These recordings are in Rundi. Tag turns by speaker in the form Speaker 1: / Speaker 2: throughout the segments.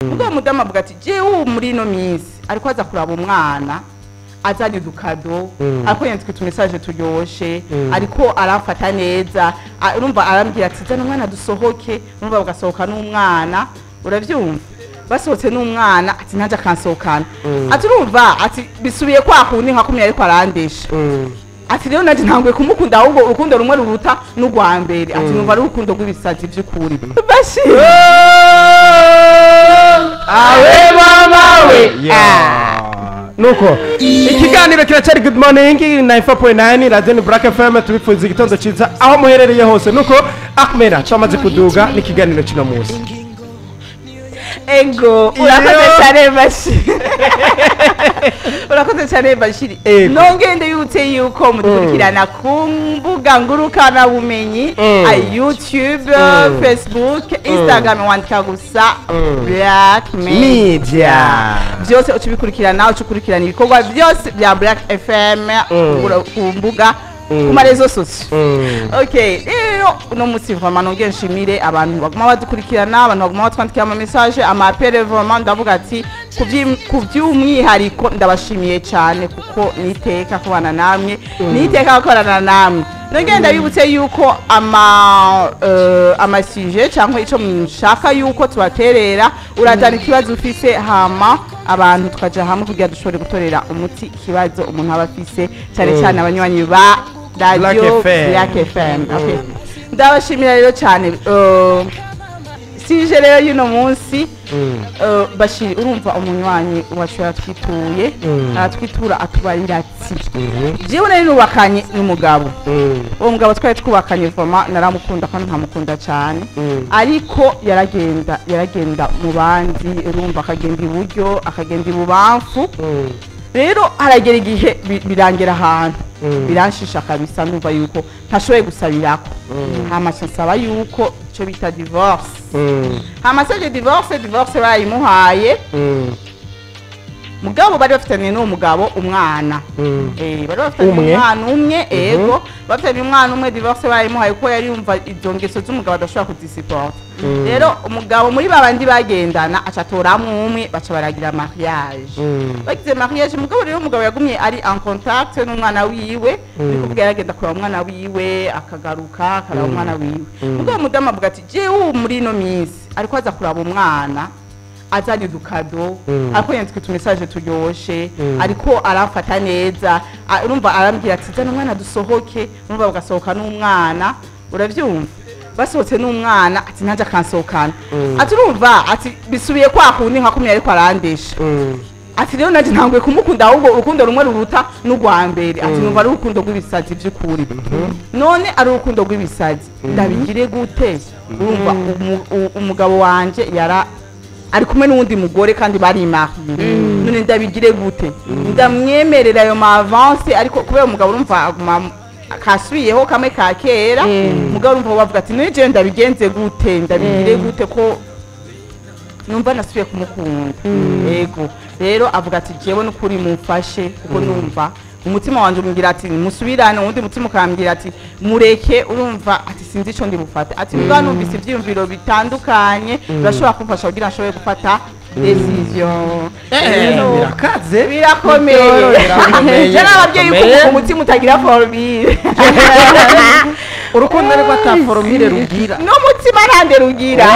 Speaker 1: ubwo uwo mudamu avuga ati jewe ubu muri ino minsi ariko aza kuraba umwana azanye udukado ariko yandika utumesaje turyoshe ariko aramfata neza a- urumva arambwira ati zana umwana dusohoke urumva bagasohoka n'umwana uravyumva basohotse n'umwana ati ntaje akansohokana ati urumva ati bisubiye kwa kundi nka kumwe ariko arandesha ati rero naje ntanguye kumukunda ahubwo urukundo rumwe ruruta n'urwa mbere ati numva ari urukundo rw'ibisazi by'ukuri bashir
Speaker 2: awe mama we nuko ikiganiro kiracyari good morning 94.9 radio ni black fm tubipfuza igitondo cyiza aho muherereye hose nuko ahmera twamaze kuduga n'ikiganiro kino munsi
Speaker 1: ego urakoze
Speaker 2: Iyo.
Speaker 1: cyane bashiri urakoze cyane bashiri
Speaker 2: Ego.
Speaker 1: nongende yutse yuko mudukurikirana ku mbuga ngurukana bumenyi
Speaker 2: Mm.
Speaker 1: a youtube
Speaker 2: Mm.
Speaker 1: facebook instagram wandika gusa black media
Speaker 2: media
Speaker 1: byose ucibikurikirana ucikurikirana ibikorwa byose bya black fm ura- ku mbuga ku marezo sosiyo
Speaker 2: Mm.
Speaker 1: okay rero uno munsi vraiment nongeye nshimire abantu baguma badukurikirana abantu baguma batwandikira ama message ama appel vraiment ndavuga ati ku by'im- ku by'umwihariko ndabashimiye cyane kuko niteka kubana namwe niteka gukorana namwe nongeye ndabibutse yuko ama uh, amasije cyangwa ico mushaka yuko tubaterera urazana ikibazo ufise hama abantu tukaja hamwe kugira dushobore gutorera umuti ikibazo umuntu aba afise cyane cyane abanywanyi ba radio
Speaker 2: FM.
Speaker 1: Black FM okay. ndabashimira rero cyane uh, sije rero y'uno munsi uh, bashiri urumva umunywanyi wacu yaratwituye aratwitura atubarira ati jewe nari nubakanye n'umugabo uwo mugabo twari twubakanye voma naramukunda kandi nkamukunda cyane ariko yaragenda yaragenda mu bandi urumva akagenda iburyo akagenda ibubamfu rero haragera igihe bi- birangira ahantu biranshisha kabisa numva yuko ntashoboye gusabirako hamaze nsaba yuko icyo bita divorce hamaze divorce divorce barayimuhaye mugabo bari bafitanye n'uwo mugabo umwana Eh, bari bafitanye
Speaker 2: Umwe?
Speaker 1: umwana umwe ego bafitanye umwana umwe divorce barayimuhaye kuko yari yumva izo ngeso z'umugabo adashobora kuzisipota rero umugabo muri babandi bagendana aca atoramwo umwe baca baragira mariage bagize mariage umugabo rero umugabo yagumye ari en contact n'umwana wiwe ni kuvuga yaragenda kureba umwana wiwe akagaruka akaraba umwana wiwe umugabo mudamu avuga ati jewe ubu muri ino minsi ariko aza kuraba umwana azanye udukado ariko yandika utumesaje turyoshe ariko aramfata neza a- urumva arambwira ati zana umwana dusohoke urumva bagasohoka n'umwana uravyumva basohotse n'umwana ati ntaje akansohokana ati urumva ati bisubiye kwa kundi nka kumwe ariko arandesha ati rero naje ntanguye kumukunda ahubwo urukundo rumwe ruruta n'urwa mbere ati numva ari urukundo rw'ibisazi by'ukuri none ari urukundo rw'ibisazi ndabigire gute urumva umu- u- umugabo wanje yara ari kumwe n'uwundi mugore kandi bari mariye none ndabigire gute ndamwemerera ayo ma avance ariko kubera umugabo urumva aguma kasubiyeho kamwe ka kera umugabo urumva bavuga ati none jewe ndabigenze gute ndabigire gute ko numva nasubiye kumukunda yego rero avuga ati jewe n'ukuri mumfashe kuko numva umutima wanje umbwira ati musubirane uwundi mutima ukambwira ati mureke urumva ati sinzi ico ndi bufate ati mbwa numvise ivyiyumviro bitandukanye birashobora kumfasha kugira nshobore gufata decision Rero,
Speaker 2: birakaze
Speaker 1: birakomeye
Speaker 2: birakomeye,
Speaker 1: je n'ababyeyi yuko
Speaker 2: birakomeye.
Speaker 1: umutima utagira formule
Speaker 2: urukundo ariko ataforomire rugira
Speaker 1: n'umutima ntande rugira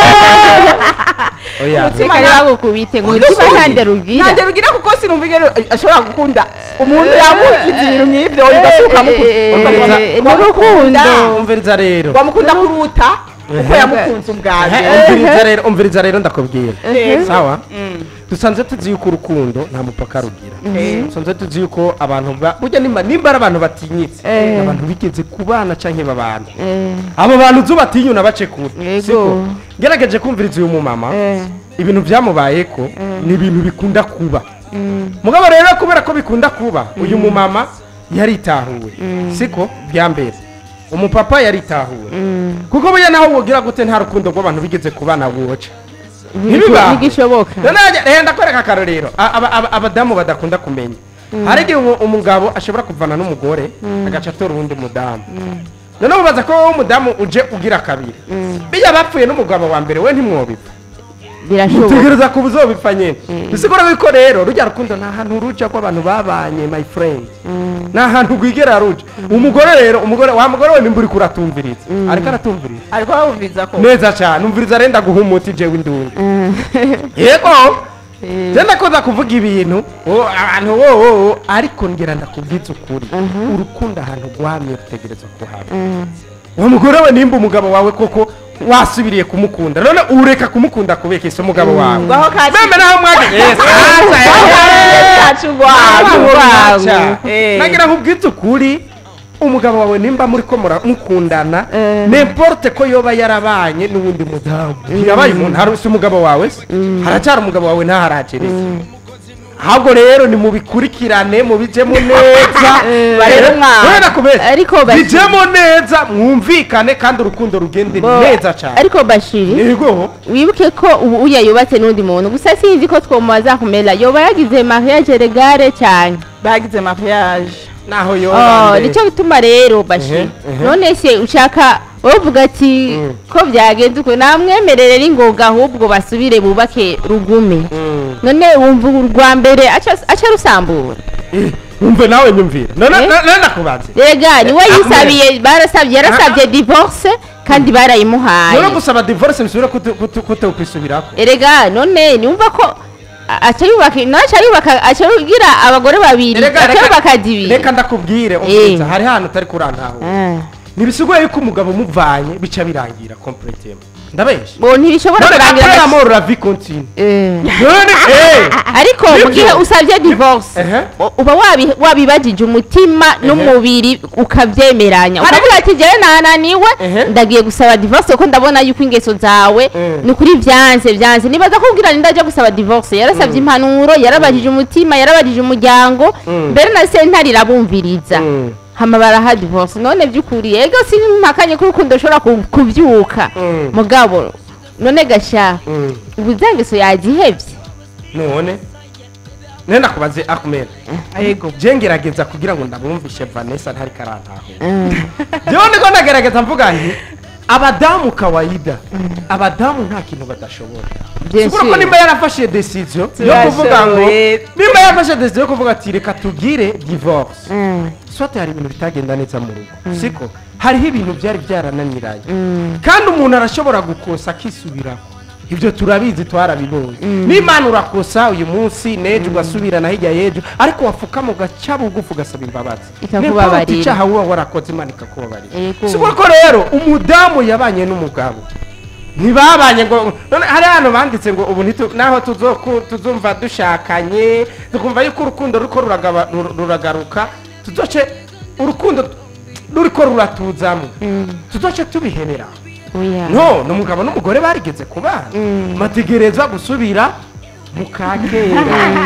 Speaker 2: oya
Speaker 1: Umutima
Speaker 3: reka
Speaker 1: nta-
Speaker 3: bagukubite ngo umutima ntande rugira
Speaker 1: ntande rugira kuko sinumva ingene ashobora gukunda umuntu yamukiza ibintu nk'ivyo ugasuka
Speaker 3: Eh, ni urukundo.
Speaker 2: umviriza rero
Speaker 1: wamukunda kuruta uko yamukunze ubwabyo
Speaker 2: umviriza rero umviriza rero ndakubwira
Speaker 1: Eh.
Speaker 2: sawa
Speaker 1: Mm.
Speaker 2: dusanzwe tuzi yuko urukundo nta mupaka rugira
Speaker 1: Eh.
Speaker 2: dusanzwe tuzi yuko abantu ba- burya nimba nimba ari abantu batinyitse
Speaker 3: Eh.
Speaker 2: abantu bigeze ku bana canke babana
Speaker 3: Eh,
Speaker 2: abo bantu uzi batinyuna bace kure
Speaker 3: Yego.
Speaker 2: siko ngerageje kumviriza uyu mumama
Speaker 3: eh,
Speaker 2: ibintu byamubayeko ni ibintu bikunda kuba mugabo rero kubera ko bikunda kuba uyu mumama yaritahuwe siko bya mbere umupapa yaritahuwe kuko burya naho wogira gute nta rukundo rw'abantu bigeze ku bana woca ntibibaho
Speaker 3: ntigishoboka
Speaker 2: noneho rero ndakwereka akarorero A- aba- aba- abadamu badakunda kumenya hari igihe umu- umugabo ashobora kuvana n'umugore agaca atora uwundi mudamu noneho mubaza ko wowe umudamu uje ugira kabiri bijya bapfuye n'umugabo wa mbere we ntimwobiva
Speaker 3: birashoboka
Speaker 2: utegereza kuba uzobipfa nyene bisigura yuko rero rujya rukundo nta hantu ruja ko abantu babanye my friend nta hantu rwigera ruja umugore rero umugore wa mugore we nimba uriko uratumviriza ariko aratumviriza
Speaker 1: ariko bawumviza ko
Speaker 2: neza cyane umviriza arenda guha umuti jewe indungu yego je ndakoza kuvuga ibintu oh, abantu wowo ariko ngira ndakubwiza ukuri urukundo ahantu rwamye rutegereza kuhaba uwo mugore we nimba umugabo wawe koko wasubiriye kumukunda none ureka kumukunda kubeka isi umugabo wawe
Speaker 1: ngaho kaci
Speaker 2: meme naho mwageze
Speaker 1: kacu rwacu Eh.
Speaker 2: nagira nkubwize ukuri umugabo wawe nimba muri ko mura- mukundana
Speaker 3: Eh.
Speaker 2: nemporte ko yoba yarabanye n'uwundi mudamu ntiyabaye umuntu hari si umugabo wawe se haracyari umugabo wawe ntaharagereza ahubwo rero nimubikurikirane mubijemo neza
Speaker 1: barebe umwana.
Speaker 2: Kubera kubera
Speaker 3: Ariko basi-
Speaker 2: bijemo neza mwumvikane kandi urukundo rugende
Speaker 3: Bo-
Speaker 2: neza cyane
Speaker 3: ariko bashiri
Speaker 2: yego
Speaker 3: wibuke ko ubu uya yubatse n'undi muntu gusa sinzi ko twomubaza kumera yoba yagize mariage regare cyane
Speaker 1: bagize mariage
Speaker 2: naho
Speaker 3: Oh,
Speaker 2: yoba
Speaker 3: nicyo gituma rero bashi
Speaker 2: Ehe, ehe.
Speaker 3: none se ushaka uvuga ati
Speaker 2: Mm.
Speaker 3: ko byagenze uko namwemerere n'ingoga ahubwo basubire bubake rugume none wumva urwa mbere aca aca rusambura
Speaker 2: wumve nawe nyumvira none
Speaker 3: Eh?
Speaker 2: none ndakubaze
Speaker 3: rega niwe
Speaker 2: Ah,
Speaker 3: yisabiye barasabye yarasabye divorce kandi barayimuhaye
Speaker 2: none gusaba divorce bisubira kutokwisubirako
Speaker 3: erega none niwumva ko a- aca yubaka nawe aca yubaka aca yugira abagore babiri
Speaker 2: Erega,
Speaker 3: aca
Speaker 2: reka-
Speaker 3: yubaka zibiri
Speaker 2: reka ndakubwire umviriza hari hantu utari kurantaho
Speaker 3: Ah.
Speaker 2: ntibisiguye yuko umugabo umuvanye bica birangira completely ndabesha
Speaker 3: bo ntibishobora
Speaker 2: none
Speaker 3: kurangira
Speaker 2: après la
Speaker 3: na-
Speaker 2: mort la vie continue
Speaker 3: Eh.
Speaker 2: none eh
Speaker 3: ariko mu
Speaker 2: Nibyo.
Speaker 3: gihe usabye divorce
Speaker 2: Ehe.
Speaker 3: u- uba wabi- wabibajije umutima n'umubiri ukabyemeranya
Speaker 2: Hari-
Speaker 3: ukavuga ati jyewe nananiwe
Speaker 2: Ehe.
Speaker 3: ndagiye gusaba divorce kuko ndabona yuko ingeso zawe
Speaker 2: Mm.
Speaker 3: ni ukuri byanze byanze nibaza kubwira ni ndajya gusaba divorce yarasabye impanuro yarabajije umutima yarabajije umuryango
Speaker 2: Mm.
Speaker 3: mbere na sentare irabumviriza
Speaker 2: Mm.
Speaker 3: hama baraha divorce none by'ukuri ego simpakanye ko urukundo rushobora ku- kubyuka
Speaker 2: Mm.
Speaker 3: mugabo none gasha
Speaker 2: Mm.
Speaker 3: ubu za ngeso yazihebye
Speaker 2: none none ndakubaze Ahmed
Speaker 1: yego
Speaker 2: je ngerageza kugira ngo ndabumvishe Vanessa ntari karantaho
Speaker 3: Mm.
Speaker 2: jewe ndiko ndagerageza mvuga nti abadamu kawaida abadamu nta kintu badashobora
Speaker 3: Bien
Speaker 2: Sibura ko
Speaker 3: sûr.
Speaker 2: nimba yarafashe decision yo kuvuga ngo
Speaker 1: Turashoboye.
Speaker 2: nimba yarafashe decision yo kuvuga ati reka tugire divorce
Speaker 3: Mm.
Speaker 2: swate hari ibintu bitagenda neza mu rugo siko hariho ibintu byari byarananiranye
Speaker 3: Mm.
Speaker 2: kandi umuntu arashobora gukosa akisubiraho ibyo turabizi twarabibonye n'imana urakosa uyu munsi n'ejo ugasubirana hirya y'ejo ariko wapfukama ugaca bugufi ugasaba imbabazi
Speaker 3: Ikakubabarira.
Speaker 2: N'importe icyaha uba warakoze imana ikakubabarira
Speaker 3: Yego.
Speaker 2: si ko rero umudamu yabanye n'umugabo ntibabanye ngo none hari hano banditse ngo ubu ntitu- naho tuzoku- tuzumva dushakanye tukumva yuko urukundo ruriko ruragaba- rur- ruragaruka tuzoce urukundo ruriko ruratuzamo tuzoce tubihebera
Speaker 3: Oya.
Speaker 2: no ni umugabo n'umugore barigeze kubana bategerezwa gusubira mu kakera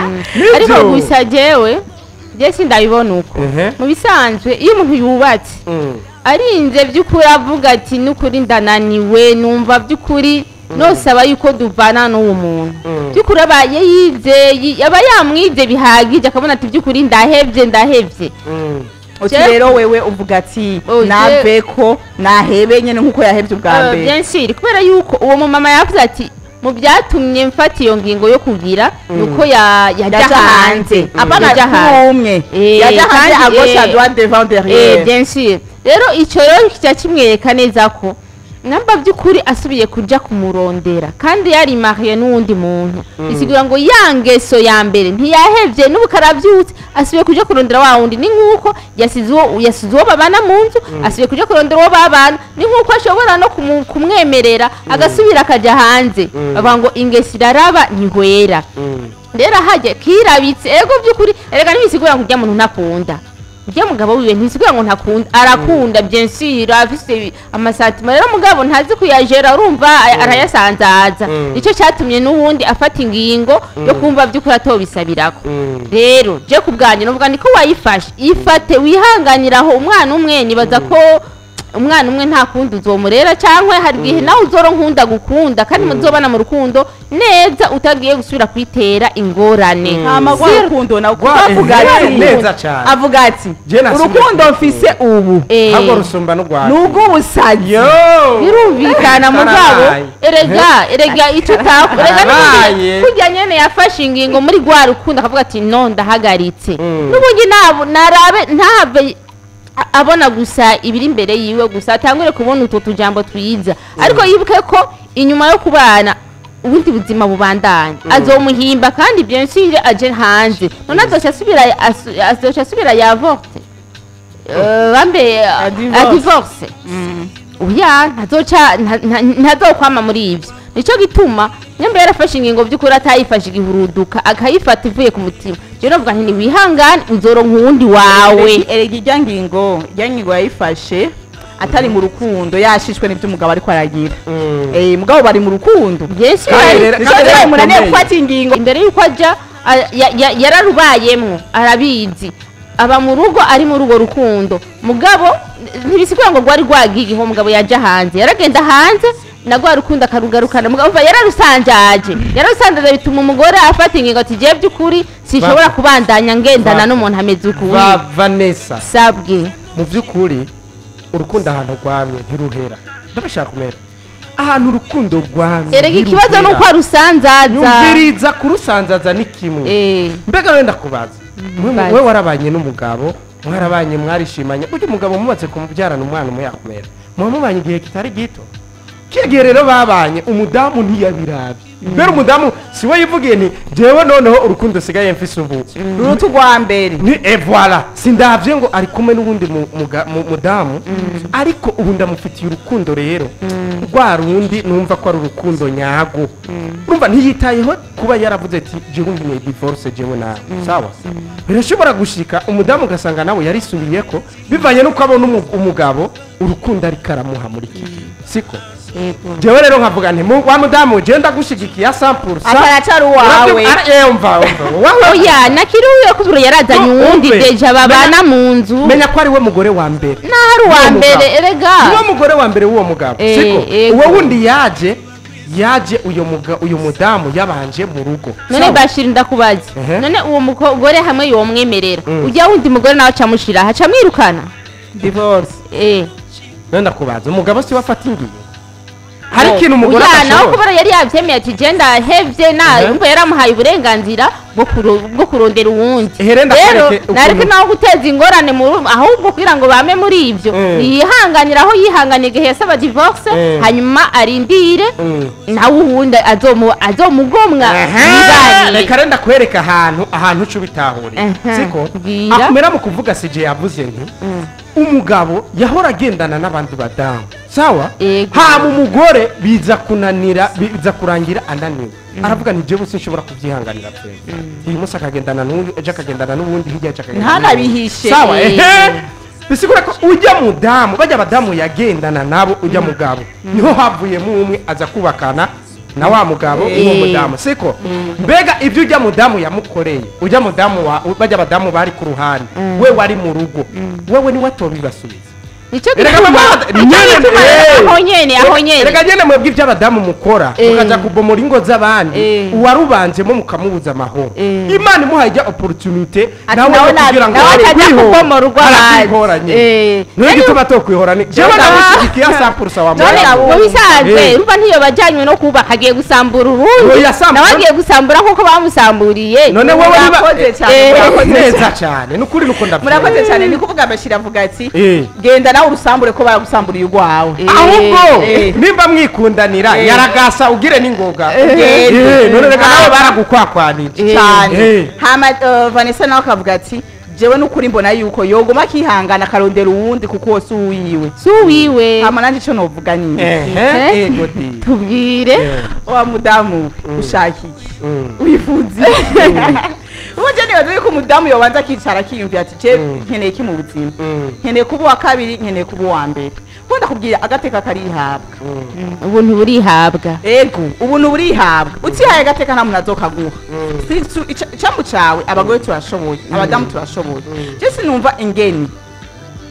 Speaker 3: ariko gusa jewe je sindabibona uko
Speaker 2: Ehe.
Speaker 3: mu bisanzwe iyo umuntu yubatse
Speaker 2: Mm.
Speaker 3: arinze by'ukuri avuga ati n'ukuri ndananiwe numva by'ukuri nosaba yuko duvana n'uwo muntu
Speaker 2: Mm.
Speaker 3: by'ukuri aba yizeye aba yamwize bihagije akabona ati by'ukuri ndahevye ndahevye
Speaker 2: Mm.
Speaker 1: uti
Speaker 3: Je-
Speaker 1: rero wewe uvuga ati
Speaker 3: Oh, je-
Speaker 1: nave ko nahebe nyine nk'uko yahebye ubwa
Speaker 3: Eh,
Speaker 1: mbere
Speaker 3: bien sûr kubera yuko uwo mumama yavuze ati mu byatumye mfata iyo ngingo yo kugira ni uko ya- yajya
Speaker 1: yaja
Speaker 3: hanze
Speaker 1: hanze apana
Speaker 3: Yajya hanze.
Speaker 1: kumwe
Speaker 3: Eh,
Speaker 1: yaja hanze
Speaker 3: kandi,
Speaker 1: agosha
Speaker 3: eh,
Speaker 1: à droite devant
Speaker 3: Eh,
Speaker 1: derrière
Speaker 3: bien sûr rero icyo rero kijya kimwereka neza ko namba by'ukuri asubiye kuja kumurondera kandi yari mariye n'uwundi muntu bisigura ngo ya ngeso ya mbere ntiyahevye n'ubu karavyutse asubiye kuja kurondera wa wundi ni nk'uko yasize uwo yasize uwo babana mu nzu asubiye kuja kurondera uwo babana ni nk'uko ashobora no kumu- kumwemerera agasubira akaja hanze bavuga ngo ingeso iraraba ntihwera
Speaker 2: Mm.
Speaker 3: rero hajya kirabitse ego by'ukuri erega ntibisigura ngo ujya muntu ntakunda ujya mugabo wiwe ntibisigura ngo ntakunda arakunda bien sûr afise amasatima rero mugabo ntazi kuyajera urumva a- arayasanzaza
Speaker 2: Mm.
Speaker 3: nicyo cyatumye n'ubundi afata ingingo yo kumva by'ukuri atobisabirako
Speaker 2: Mm.
Speaker 3: rero je ku bwanjye nuvuga niko wayifashe ifate wihanganiraho umwana umwe nibaza ko umwana umwe nta kundi uzomurera cyangwa hari igihe nawe uzoro nkunda gukunda kandi muzobana mu rukundo neza utagiye gusubira kwitera ingorane
Speaker 1: hama rwa
Speaker 3: Sir-
Speaker 1: rukundo nawe kuko
Speaker 2: Rwa-
Speaker 1: avuga
Speaker 2: eh,
Speaker 1: ati
Speaker 2: neza cyane.
Speaker 1: avuga ati
Speaker 2: Je nasubye
Speaker 1: urukundo
Speaker 2: ku-
Speaker 1: mfise ubu
Speaker 3: eh,
Speaker 2: ahubwo rusumba n'urwanda
Speaker 1: ni ubw'ubusazi
Speaker 2: yo
Speaker 3: birumvikana mugabo
Speaker 2: Karabaye.
Speaker 3: erega erega icyo utakora erega
Speaker 2: Karabaye.
Speaker 3: n'ubundi kurya nyene yafashe ingingo muri rwa rukundo akavuga ati no ndahagaritse
Speaker 2: Mm.
Speaker 3: n'ubundi nabo narabe ntahave a- abona gusa ibiri imbere yiwe gusa atangure kubona utwo tujambo twiza ariko yibuke ko inyuma yo kubana ubundi buzima bubandanya azomuhimba kandi bien sûr aje hanze none azoca asubira asu- azoca asubira yavorte Eh, bambe
Speaker 1: divorce.
Speaker 3: adivorce oya ntazoca nta- nta- ntazokwama muri ibyo nicyo gituma nyamba yarafashe ingingo by'ukuri atayifashe igihuruduka akayifata ivuye ku mutima rero navuga nti niwihangane uzoronka uwundi wawe
Speaker 1: erega ijya ngingo ijya ngingo yayifashe atari mu rukundo yashishwe n'ibyo umugabo ariko aragira eh mugabo bari mu rukundo
Speaker 3: byinshi
Speaker 2: Kandi
Speaker 3: bari-
Speaker 2: rero-
Speaker 1: nicyo
Speaker 2: kandi
Speaker 1: rero
Speaker 2: rero
Speaker 1: umunaniye
Speaker 2: bikomeye.
Speaker 1: gufata ingingo
Speaker 3: imbere y'uko ajya a- ya- ya- yararubayemwo arabizi aba mu rugo ari muri urwo rukundo mugabo ntibisigura ngo rwari rwagiyeho umugabo yajya hanze yaragenda hanze na rwa rukundo akarugarukana mugabo umva yararusanjaje yararusanjaje bituma umugore afata ingingo ati giye by'ukuri sinshobora
Speaker 2: Va-
Speaker 3: kubandanya ngendana
Speaker 2: Va-
Speaker 3: n'umuntu ameze uku
Speaker 2: va vanessa
Speaker 3: sabwe
Speaker 2: mu by'ukuri urukundo ahantu rwamye ntiruhera ndabashaka kumera ahantu urukundo rwamye
Speaker 3: erega ikibazo ni uko arusanzaza
Speaker 2: yumviriza kurusanzaza ni kimwe
Speaker 3: Eh,
Speaker 2: mbega wenda kubaza Mwe-
Speaker 3: Mbaza.
Speaker 2: we warabanye n'umugabo mwarabanye mwarishimanye burya umugabo mubatse kumubyarana umwana umwe yakumera muba mubanye igihe kitari gito kiya gihe rero babanye umudamu ntiyabirabye mbere umudamu si we yivugiye nti jewe noneho urukundo usigaye mfise ubu
Speaker 1: ruruta urwa mbere
Speaker 2: ni e voilà sindavye ngo ari kumwe n'ubundi mu- muga- mu- mudamu ariko ubu ndamufitiye urukundo rero rwa rundi numva ko ari urukundo nyago urumva ntiyitayeho kuba yaravuze ati jewe nkeneye divorce jewe nawe sawa birashobora gushika umudamu ugasanga nawe yarisubiyeko bivanye n'uko abona umu- umugabo urukundo ariko aramuha muri iki gihe siko
Speaker 3: yego.
Speaker 2: jewe rero nkavuga nti mu- wa mudamu je ndagushigikiye asampuru
Speaker 1: ataracara uwawe
Speaker 2: umva umva wowe
Speaker 3: oya nakiriwe kubura yarazanye
Speaker 2: No,
Speaker 3: uwundi
Speaker 2: umve.
Speaker 3: deja babana mu nzu
Speaker 2: menya ko ari we mugore wa mbere
Speaker 3: naho ari uwa
Speaker 2: N'uwo
Speaker 3: mbere
Speaker 2: mugabo.
Speaker 3: erega
Speaker 2: niwo mugore wa mbere w'uwo mugabo
Speaker 3: Eh,
Speaker 2: siko
Speaker 3: yego.
Speaker 2: uwo wundi yaje yaje uyu muga uyu mudamu yabanje mu rugo
Speaker 3: none
Speaker 2: Sawa?
Speaker 3: bashira ndakubaza
Speaker 2: Ehe.
Speaker 3: none uwo mugore hamwe yomwemerera
Speaker 2: Mm.
Speaker 3: ujya wundi mugore nawe acamushira haca mwirukana
Speaker 1: divorce
Speaker 3: eh
Speaker 2: none ndakubaza umugabo si we afata ingingo hari
Speaker 3: Oh,
Speaker 2: ikintu umugore
Speaker 3: oya, nawe
Speaker 2: adashobora
Speaker 3: kubera yari yabyemeye ati genda hevye na
Speaker 2: Ehe.
Speaker 3: umva yaramuhaye uburenganzira bwo kuro- bwo kurondera uwundi
Speaker 2: Ehe, rero
Speaker 3: rero
Speaker 2: ndakwereke ukuntu-
Speaker 3: nareke nawe guteza ingorane mu rugo ahubwo kugira ngo bame muri ibyo
Speaker 2: Mm.
Speaker 3: yihanganira aho yihanganiye igihe yasaba divorce
Speaker 2: Mm.
Speaker 3: hanyuma arindire
Speaker 2: Mm.
Speaker 3: nawe uwundi azomu- azomugomwa
Speaker 2: Aha,
Speaker 3: yibanire.
Speaker 2: reka rero ndakwereka ahantu ahantu uca ubitahurira
Speaker 3: Aha,
Speaker 2: siko
Speaker 3: bwira.
Speaker 2: akumera mu kuvuga sije yavuze nti umugabo yahora agendana n'abandi badamu sawa
Speaker 3: Yego.
Speaker 2: hama umugore biza kunanira biza kurangira ananiwe aravuga nti jewe sinshobora kubyihanganira pe uyu munsi akagendana n'uyu ejo akagendana n'ubundi hirya ejo akagendana
Speaker 1: Ntanabihishe.
Speaker 2: sawa
Speaker 3: Eh.
Speaker 2: ehe bisigura ko ujya mudamu bajya abadamu yagendana nabo ujya mugabo niho havuyemo umwe aza kubakana na wa mugabo
Speaker 3: Eh.
Speaker 2: n'uwo mudamu siko mbega ibyo ujya mudamu yamukoreye ujya mudamu wa bajya abadamu bari ku ruhande we wari mu rugo wewe niwe atobibasubiza
Speaker 3: nicyo
Speaker 2: Erega
Speaker 3: gituma
Speaker 2: mama,
Speaker 3: nicyo
Speaker 2: nyene,
Speaker 3: gituma
Speaker 2: eh.
Speaker 3: aho nyene aho nyene
Speaker 2: reka nyene mwebwe ibyo abadamu mukora
Speaker 3: Eh.
Speaker 2: mukaja kubomora ingo z'abandi
Speaker 3: Eh.
Speaker 2: uwarubanjemo mukamubuza amahoro
Speaker 3: Eh.
Speaker 2: imana imuhaye ijya opportunité
Speaker 1: Ati
Speaker 2: nawe
Speaker 1: nawe
Speaker 2: yo kugira ngo
Speaker 1: nawe akajya
Speaker 2: kwihora.
Speaker 1: kubomora urw'abandi.
Speaker 2: Arakwihoranye.
Speaker 3: Eh.
Speaker 2: niyo gituma tokwihorana jewe
Speaker 1: Ah.
Speaker 2: namushigikiye asapurusa wa
Speaker 1: None
Speaker 2: mugabo.
Speaker 1: abo-
Speaker 3: mu bisanzwe
Speaker 2: Eh.
Speaker 3: urumva ntiyo bajyanywe no kubaka agiye gusambura urundi
Speaker 2: Oya, sambura-
Speaker 3: nawe agiye gusambura nk'uko bamusamburiye
Speaker 2: none wowe niba
Speaker 1: murakoze cyane
Speaker 3: Eh.
Speaker 1: murakoze
Speaker 2: neza
Speaker 1: cyane.
Speaker 2: cyane ni ukuri nuko ndabyumva
Speaker 1: murakoze cyane ni kuvuga abashyira avuga ati
Speaker 2: Eh.
Speaker 1: genda nawe urusambure ko baragusamburiye urwawe
Speaker 3: Eh.
Speaker 2: ahubwo
Speaker 1: Eh.
Speaker 2: nimba mwikundanira
Speaker 1: Eh.
Speaker 2: yaragasa ugire n'ingoga
Speaker 1: Eh.
Speaker 2: Eh, none reka nawe
Speaker 1: Ah.
Speaker 2: baragukwakwanije
Speaker 3: Eh.
Speaker 1: cyane
Speaker 2: Eh.
Speaker 1: hama eh, vanessa nawe akavuga ati jewe n'ukuri mbona yuko yoguma akihangana akarondera uwundi kuko wose uwiwe
Speaker 3: si uwiwe
Speaker 1: hama nanjye icyo novuga nyine
Speaker 2: ehe
Speaker 3: Eh.
Speaker 2: ego di
Speaker 3: tubwire
Speaker 2: Eh.
Speaker 1: wa mudamu we ushaka iki
Speaker 2: Mm.
Speaker 1: wifuza uburyo nibaza yuko umudamu yobanza akicara akiyumvira ati je nkeneye iki mu buzima
Speaker 2: Mm.
Speaker 1: nkeneye kuba uwa kabiri nkeneye kuba uwa mbere wenda kubwira agateka karihabwa
Speaker 3: ubuntu burihabwa
Speaker 1: ego ubuntu burihabwa utihaye agateka nta muntu azokaguha Si- su- ica- icambu cawe abagore turashoboye abadamu turashoboye je sinumva ingeni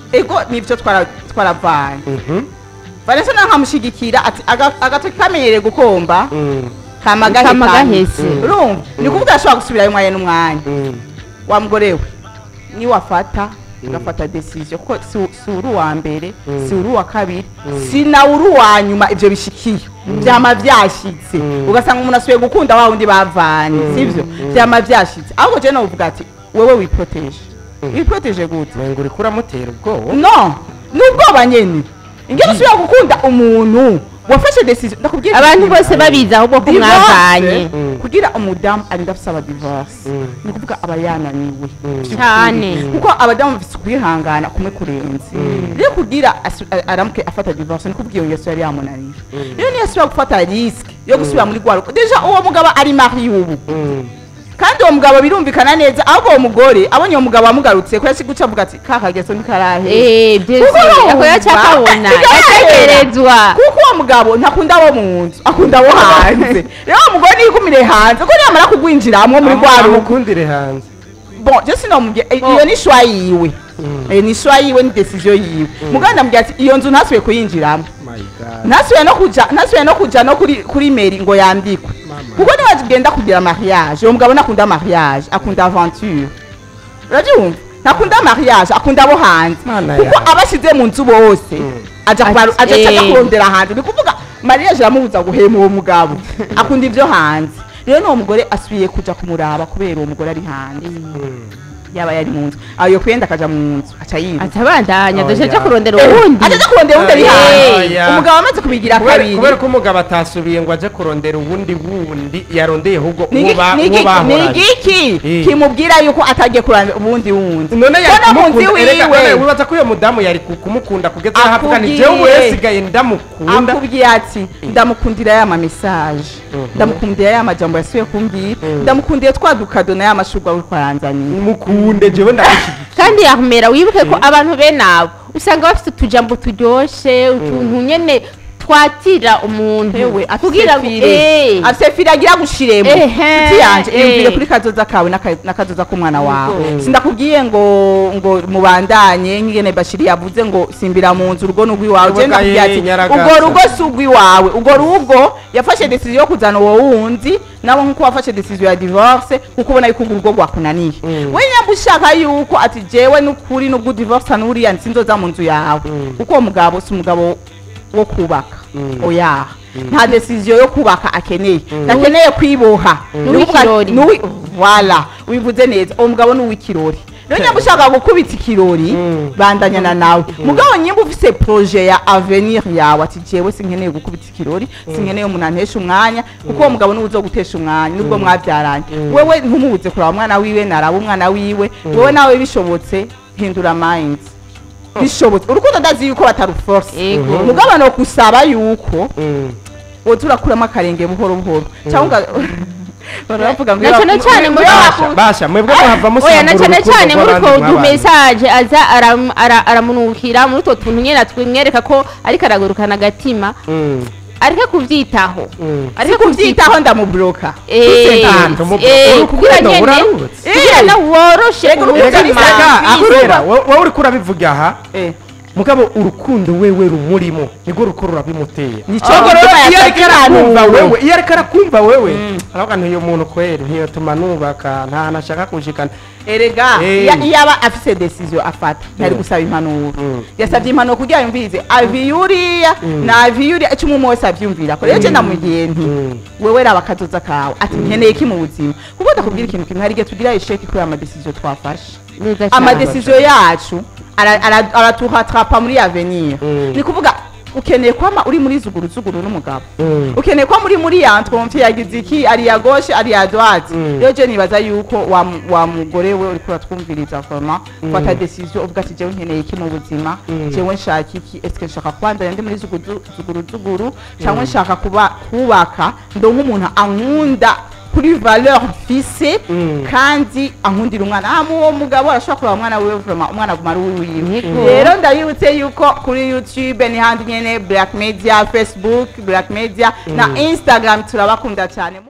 Speaker 1: ego nivyo twara- twaravanye
Speaker 2: Mhm.
Speaker 1: vanessa nawe nkamushigikira ati "Aga- agatoki kamenyereye gukomba
Speaker 2: Mm.
Speaker 1: kama
Speaker 3: Kama
Speaker 1: gahekanye."
Speaker 3: gahese.
Speaker 1: urumva ni kuvuga ashobora gusubirayo umwanya n'umwanya
Speaker 2: Mm.
Speaker 1: wa mugore we niwafata ugafata decision kuko si si uri uwa mbere
Speaker 2: Mm.
Speaker 1: si uri uwa kabiri si nawe uri uwa nyuma ivyo bishikiye vyama vyashitse
Speaker 2: Mm.
Speaker 1: ugasanga umuntu asubiye gukunda wa wundi bavanye sivyo vyama vyashitse ahubwo je novuga ati wewe wiproteje wiproteje gute
Speaker 2: Mengo uriko uramutera ubwoba
Speaker 1: no ni ubwoba nyene ingene usubira gukunda umuntu wafashe decision ndakubwira
Speaker 3: abantu
Speaker 1: ikintu.
Speaker 3: bose babizi ahubwo ko
Speaker 1: Divorce,
Speaker 3: mwavanye
Speaker 2: Mm.
Speaker 1: kugira umudamu arinda afisaba divorce
Speaker 2: Mm.
Speaker 1: ni ukuvuga aba yananiwe Vy'ukuri.
Speaker 3: Cane.
Speaker 1: kuko abadamu bafise ukwihangana kumwe kurenze rero kugira asu- a- aramuke afata divorce ni kuvuga iyo ngeso yari yamunaniye rero niyo asubira gufata risque yo gusubira muri rwa rugo deja uwo mugabo ari mari ubu
Speaker 2: Mm.
Speaker 1: kandi uwo mugabo birumvikana neza ahubwo uwo mugore abonye uwo mugabo amugarutse ko yasi guca avuga ati ka kageso ntikarahe
Speaker 3: Eh, byose
Speaker 1: Kuko urumva,
Speaker 3: ako yacakabona
Speaker 1: ntigarahera.
Speaker 3: yategerezwa
Speaker 1: kuko uwo mugabo ntakunda abo mu nzu akunda abo hanze rero uwo mugore niyigumire hanze ko niyamara kugwinjiramwo muri rwa rugo
Speaker 2: amukundire hanze
Speaker 1: bon je sinomubye iyo ni shwa yiwe Eh, ni shwa yiwe ni decision yiwe mugabo ndamubwira ati iyo nzu ntasubiye kuyinjiramo
Speaker 2: my god
Speaker 1: ntasubiye no kuja ntasubiye no kuja no kuri kuri meri ngo yandikwe
Speaker 2: Mama.
Speaker 1: kuko niba tugenda kugira mariage uwo mugabo ntakunda mariage akunda aventure urabyumva ntakunda mariage akunda abo hanze
Speaker 2: Mana
Speaker 1: kuko
Speaker 2: yawe.
Speaker 1: abashize mu nzu bose aja kubaru-
Speaker 3: Ati,
Speaker 1: aja aja
Speaker 3: eh.
Speaker 1: kurondera hanze ni kuvuga mariage iramubuza guhema uwo mugabo akunda ivyo hanze rero n'uwo mugore asubiye kuja kumuraba kubera uwo mugore ari hanze yaba yari mu nzu ayo kwenda akaja mu nzu aca yiruka
Speaker 3: atabandanya
Speaker 2: Oh,
Speaker 3: dushe
Speaker 2: yeah.
Speaker 3: aja kurondera uwundi
Speaker 1: aja aja kurondera uwundi ari
Speaker 2: Oh,
Speaker 1: hanze
Speaker 2: yeah.
Speaker 1: umugabo amaze kubigira
Speaker 2: kubera
Speaker 1: kabiri
Speaker 2: kubera ko umugabo atasubiye ngo aje kurondera uwundi wundi yarondeye ahubwo
Speaker 1: Ni
Speaker 2: uwo
Speaker 1: iki-
Speaker 2: ba-
Speaker 1: ni
Speaker 2: uwo
Speaker 1: iki- ni
Speaker 2: bahoranye
Speaker 1: igiki
Speaker 2: Eh.
Speaker 1: kimubwira yuko atagiye kuramba ubundi wundi
Speaker 2: none
Speaker 1: Mbona mu nzu wiwe
Speaker 2: wibaza ko uyo mudamu yari ku- kumukunda kugeza aho avuga ni
Speaker 1: Akubwiye.
Speaker 2: jewe wesigaye ndamukunda
Speaker 1: akubwiye ati ndamukundira ya mamesaje ndamukundira ya majambo yasubiye kumbwira ndamukundiye twa dukado na ya mashurwa uri kwaranzaniye
Speaker 2: mukunde jewe ndamushyigikiye
Speaker 3: kandi yahumera wibuke ko abantu bene abo usanga bafite utujambo turyoshe utuntu nyene twatira umuntu
Speaker 1: yewe
Speaker 3: kugira ngo eh,
Speaker 1: afite fire agira gushiremo
Speaker 3: Ehe,
Speaker 1: nshuti yanje
Speaker 3: eh.
Speaker 1: iyumvire kuri kazoza kawe n'aka- n'akazoza k'umwana wawe
Speaker 3: Yego.
Speaker 1: sindakubwiye ngo ngo mubandanye nk'ingene bashiri yavuze ngo simbira mu nzu urugo n'urw'iwawe je
Speaker 2: Urugo
Speaker 1: ndakubwiye
Speaker 2: gaye,
Speaker 1: ati
Speaker 2: nyaragasa.
Speaker 1: urwo rugo si urw'iwawe urwo rugo yafashe decision yo kuzana uwo wundi nawe nk'uko wafashe decision ya divorce kuko ubona yuko urwo rugo rwakunaniye we nyamba ushaka yuko ati jewe n'ukuri n'ubwo divorce n'uriya sinzoza mu nzu yawe kuko uwo mugabo si umugabo wo kubaka oya nta decision yo kubaka akeneye ntakeneye kwiboha
Speaker 3: N'uw'ikirori.
Speaker 1: N'uwi- voilà wivuze neza uwo mugabo ni uw'ikirori rero nyamba ushaka gukubita ikirori bandanyana nawe mugabo nyimba ufise projet ya avenir yawe ati jewe sinkeneye gukubita ikirori sinkeneye umuntu antesha umwanya kuko uwo mugabo niwe uzogutesha umwanya nubwo mwabyaranye wewe ntumubuze kuraba umwana wiwe naraba umwana wiwe wewe nawe bishobotse hindura mind bishobotse urukundo ndazi yuko bataruforce
Speaker 3: Ego.
Speaker 1: mugabo no kusaba yuko
Speaker 2: Mm.
Speaker 1: woza urakuramo akarenge buhoro buhoro cyangwa baravuga ngo
Speaker 3: Na cane cane muri
Speaker 2: basha basha mwebwe muhava
Speaker 3: oya na
Speaker 2: musambura
Speaker 3: cyane
Speaker 2: urukundo
Speaker 3: cyane muri
Speaker 2: rw'abandi
Speaker 3: utwo
Speaker 2: mwabanye.
Speaker 3: dumesaje aza aram- ara- aramunukira muri utwo tuntu nyene twimwereka ko ariko aragurukana agatima
Speaker 2: Mm.
Speaker 3: areke kuvyitaho
Speaker 2: Mm.
Speaker 3: areke
Speaker 1: ariko kubyitaho ndamubloka
Speaker 3: Eh,
Speaker 2: Tanto mu-
Speaker 3: eh,
Speaker 2: urukundo
Speaker 3: kugira nyene
Speaker 2: burarutse.
Speaker 3: kugira na woroshe
Speaker 1: Ego,
Speaker 3: umutima.
Speaker 1: urukundo
Speaker 2: Erega
Speaker 1: ni
Speaker 2: erega
Speaker 1: Bizuba.
Speaker 2: ahera wowe uriko urabivuga aha
Speaker 1: Eh,
Speaker 2: mugabo urukundo wewe rumurimo nirwo ruko rurabimuteye
Speaker 1: Nico
Speaker 2: ahubwo rero
Speaker 1: gituma
Speaker 2: iyo ariko arakumva
Speaker 1: yatakiranura.
Speaker 2: wewe iyo ariko arakumva wewe aravuga nti uyu muntu kweri ntiyotuma nubaka nta hantu ashaka kushikana
Speaker 1: erega
Speaker 2: Eh.
Speaker 1: iya- iyo aba afise decision afata ntari
Speaker 2: Mm.
Speaker 1: gusaba impanuro
Speaker 2: Mm.
Speaker 1: yasabye impanuro kugira yumvirize avi yuriya na avi yuriya icyo umwe wese avyumvira ko rero je ndamugiye nti
Speaker 2: Mm.
Speaker 1: wewe raba akazoza kawe ati nkeneye iki mu buzima kuko ndakubwira ikintu kimwe hari igihe tugira isheki kubera amadecision twafashe
Speaker 3: Neza cyane.
Speaker 1: amadecision yacu ara- ara- aratuhatrapa muri avenir
Speaker 2: Mm.
Speaker 1: ni kuvuga ukeneye kwama uri muri zuguru zuguru n'umugabo
Speaker 2: Mm.
Speaker 1: ukeneye ko muri muri ya twumva yagize iki ari ya gauche ari ya droite
Speaker 2: Mm.
Speaker 1: rero je nibaza yuko wa mu- wa mugore we uriko uratwumviriza vraiment fata decision uvuga ati jewe nkeneye iki mu buzima
Speaker 2: Mm.
Speaker 1: jewe nshaka iki eske nshaka kubandanya ndi muri zuguru zuguru zuguru cyangwa nshaka kuba kubaka ndo nk'umuntu ankunda kuri valeur mfise
Speaker 2: Mm.
Speaker 1: kandi ankundira umwana ah uwo mugabo arashobora kureba umwana wiwe vraiment umwana aguma ari uwiwe
Speaker 3: Yego.
Speaker 1: rero ndabibutse yuko kuri youtube ni handi nyene black media facebook black media na instagram turabakunda cyane